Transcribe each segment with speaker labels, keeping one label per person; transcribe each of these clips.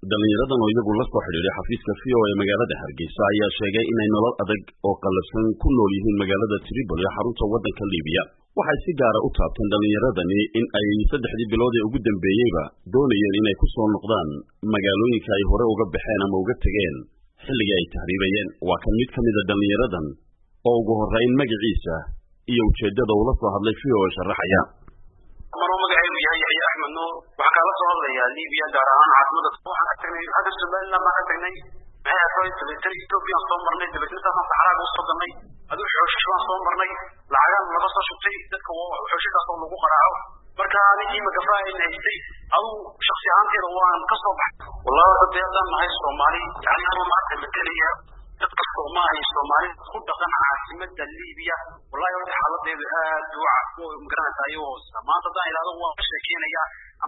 Speaker 1: dhallinyaradan oo iyagu la soo xidhiidhay xafiiska v o ee magaalada hargeysa ayaa sheegay inay nolol adag oo qallafsan ku nool yihiin magaalada tripoli ee xarunta waddanka libiya waxay si gaara u taabteen dhallinyaradani in ay saddexdii bilood ee ugu dambeeyeyba doonayeen inay ku soo noqdaan magaalooyinka ay hore uga baxeen ama uga tegeen xilligii ay tahriibayeen waa kan mid ka mida dhallinyaradan oo ugu horrayn magaciisa iyo ujeeddada uu la soo hadlay v o e sharaxaya
Speaker 2: maruu magacaygu yahay yaxya axmed nuur waxaan kaala soo hadlayaa libiya gaar ahaan caasimada waxaan ka tagnay hadda somaliland baan ka tagnay maxay ahayd dabeetana ethoobiyan soo marnay dabeetna saasaan saxraaga usoo galnay aduu xooshish baan soo marnay lacagaan laga soo shubtay dadka xooshidaas oo lagu qaraaco marka anigii magafaa ayna haystay aduu shaksi ahaanteeda waan ka soo baxay wallahi hadda haddaan nahay soomaali yani ama maanta madelaya dadka soomaaliya soomaali ku dhaqan caasimada libiya wallahi horta xaaladeedu aad u magaranaysaa ayagoo maanta haddaan idhahdo waan ka sheekeynaya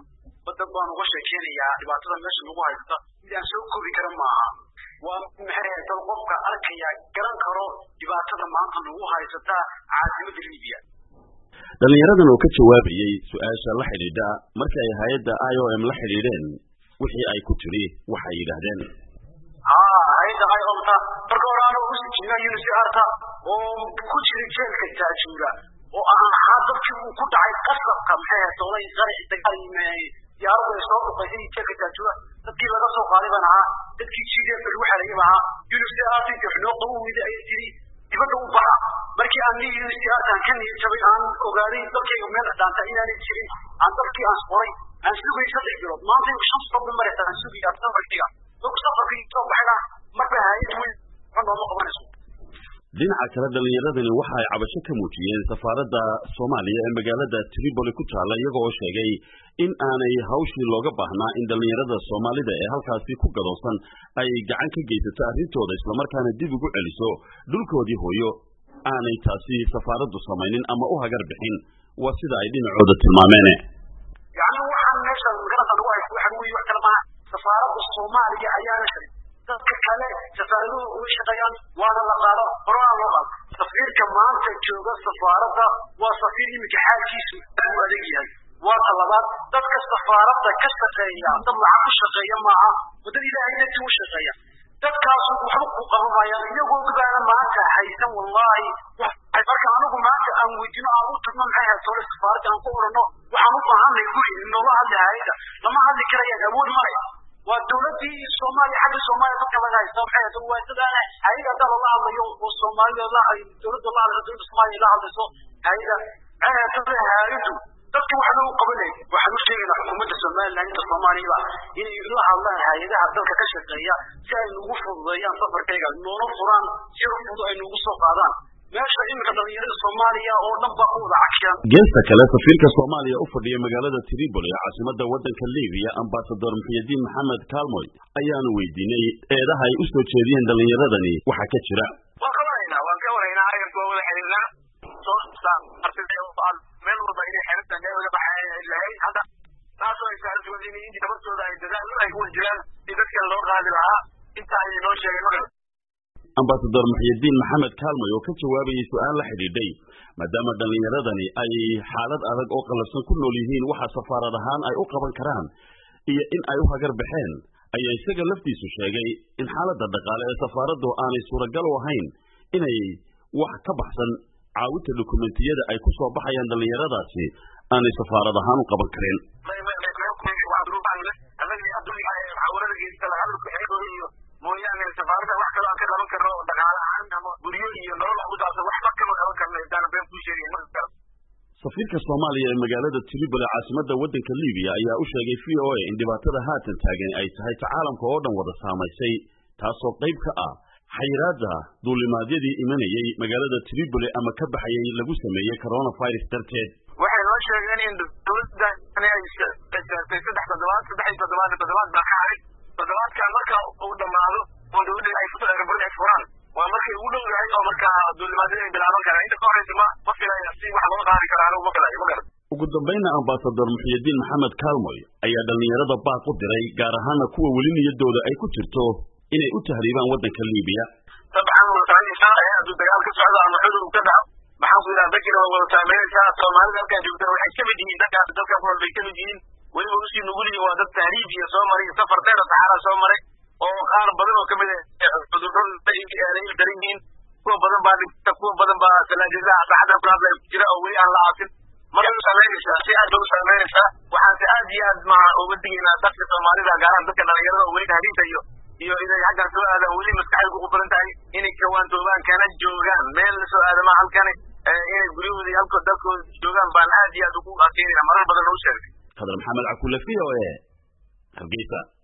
Speaker 2: dad baan uga sheekeynayaa dhibaatada meesha nagu haysata mid aan soo koobi kara maaha waa maxay dad qofka arkaya garan karo dhibaatada maanta nagu haysata caasimada libiya
Speaker 1: dhallinyaradan oo ka jawaabayey su-aasha la xidhiidha markii ay hay-adda i o m la xidhiidheen wixii ay ku tidhi waxay yidhaahdeen
Speaker 2: hay-adda i o mta marka hore ana ugu sijina unicrta oo ku jira jeelka taajuura oo aan ahaa dadkii uu ku dhacay qasabka maxay ahayd doolay qaraci dagaal diyaaradu ay soo dhuqaysay jeelka taajuura dadkii laga soo qaaday baan ahaa dadkii g d f lagu xerayay baan ahaa unicrt inta xunoo qabu weyda ayay tiri dibadda u baxa markii aan nii unicrtan ka niyad jabay aan ogaaday dalkayga meel dhaanta inaanay jirin aan dalkii aan qoray aan sugay saddex bilood maanta shan sabba maraysa aan sugaya safarkiga dadku safarkii soo baxayna marba hayad weyn ma nooma qabanayso
Speaker 1: dhinaca kale dhallinyaradani waxa ay cabasho ka muujiyeen safaaradda soomaaliya ee magaalada tripoli ku taalla iyaga oo sheegay in aanay hawshii looga baahnaa in dhallinyarada soomaalida ee halkaasi ku gadoosan ay gacan ka geysato arrintooda islamarkaana dib ugu celiso dhulkoodii hooyo aanay taasi safaaraddu samaynin ama u hagar bixin waa sida ay dhinacooda tilmaameen
Speaker 2: yani waxaan meesha magarasa lagu haysto waxa weeye wax kale maaha safaaradda soomaaliya ayaana sharin dadka kale safaaraduhu uga shaqeeyaan waana la qaado horaan loo qaado safiirka maanta jooga safaaradda waa safiir iminka xaalkiisu aad u adag yahay waa ta labaad dadka safaaradda ka shaqeeya dad lacag ku shaqeeya maaha waddada ilaahay dadkii u shaqeeya dadkaasu waxba ku qabanayaan iyagoo gudaana maanta haysan wallahi marka anigu maanta aan weydino aan u tagno maxay ahayd tole safaaradda aan ku odhano waxaan u baahanay guri noola hadli hayada lama hadli karayaan awood malaya waa dawladii soomaaliya xagga soomaaliya dadka laga haysta maxay ahayd waa dadana hayada hadda lala hadlayo oo soomaalida la dawladda la hadlayso dawladda soomaaliya la hadlayso hayada maxay ahayd hayadu dadka waxba u qabanay waxaan u sheegaynaa xukuumadda somaliland inta soomaaliyaba inay la hadlaan hay-adaha dalka ka shaqeeya si ay nugu fududeeyaan safarkayga noona furaan si fudud ay nugu soo qaadaan meesha iminka dhalinyarada soomaaliya oo dhan baa ku wada cakiyan
Speaker 1: geesta kale safiirka soomaaliya u fadhiya magaalada tripoli ee caasimada waddanka libiya ambasador muxiyadiin maxamed kaalmoy ayaanu weydiinay eedaha ay u soo jeediyeen dhallinyaradani waxaa ka jira
Speaker 2: waan ka waraynaa waan ka waraynaa arrinka waa wada xiriirnaa meel walba inay xeertan uga baxay lahayd hadda taasoo ay saaran in nabadooda ay dadaal ay ku jiraan si dadkan loo qaadi lahaa inta ay noo sheegay magal
Speaker 1: ambasador muxyidiin maxamed kaalmoy oo ka jawaabayay su-aal la xidhiidhay maadaama dhallinyaradani ay xaalad adag oo qallafsan ku nool yihiin waxa safaarad ahaan ay u qaban karaan iyo in ay u hagar baxeen ayaa isaga laftiisu sheegay in xaaladda dhaqaale ee safaaraddu aanay suuragal u ahayn inay wax ka baxsan caawinta dokumentiyada ay ku soo baxayaan dhallinyaradaasi aanay safaarad ahaan u qaban karin
Speaker 2: mooyaane safaaradda wax kaloo aan ka qaban karno dhaqaale ahaan ama guryo iyo nolol ku saabsan waxba kama qaban karno intaan been kuu sheegay marka kale
Speaker 1: safiirka soomaaliya ee magaalada tripoli caasimada waddanka libiya ayaa u sheegay v o a in dhibaatada haatan taagan ay tahay ta caalamka oo dhan wada saamaysay taasoo qayb ka ah xayiraadda duulimaadyadii imanayay magaalada tripoli ama ka baxayay lagu sameeyey coronavirus darteed
Speaker 2: waxay noo sheegeen in dowladda ay saartay saddex toddobaad saddex iyo toddobaad toddobaad baa ka haray toddobaadkan marka uu dhammaado oo dowladda ay erbal ay furaan waa markay ugu dhow yahay oo marka duulimaadyada ay bilaaban karaan inta ka horeysa ma ma filaya si wax loo qaadi kara anigu ma filayo ma garan
Speaker 1: ugu dambayna ambasador muxyidiin maxamed kaalmoy ayaa dhallinyarada baaq u diray gaar ahaana kuwa weli niyadooda ay ku jirto inay u tahriibaan waddanka libiya
Speaker 2: dabcan wadasaanaysaa hadduu dagaal ka socdo ama cudur uu ka dhaco maxaan ku yidhaha dadkina waa wada saameynaysaa soomaalida halkaa joogtana waxay ka mid yihiin dadkaas dalka ku nool bay ka mid yihiin
Speaker 3: weliba usii nugulyihin waa dad tahriib iyo soo maray safar dheer saxaara soo maray oo qaar badan oo kamid cudurro il daran yihiin kuwa badan baa dhigta kuwa badan baa salaajadaha saacada ku hadlaya ku jira oo weli aan la aasin marka u samaynaysaa si aad bay u samaynaysaa waxaanse aad iyo aad maa uga digaynaa dadka soomaalida gaaraan dadka dhalinyarada oo weli tahriibta iyo iyo inay xaggan soo aadaan weli maskaxda ugu badan tahay inay kawaantoobaan kana joogaan meel la soo aadama halkani inay guryahooda iyo halko dalkooda joogaan baan aad iyo aad ugu adkeynayna marar badan u sheegay
Speaker 1: khadar maxamed cakule v o e hargeysa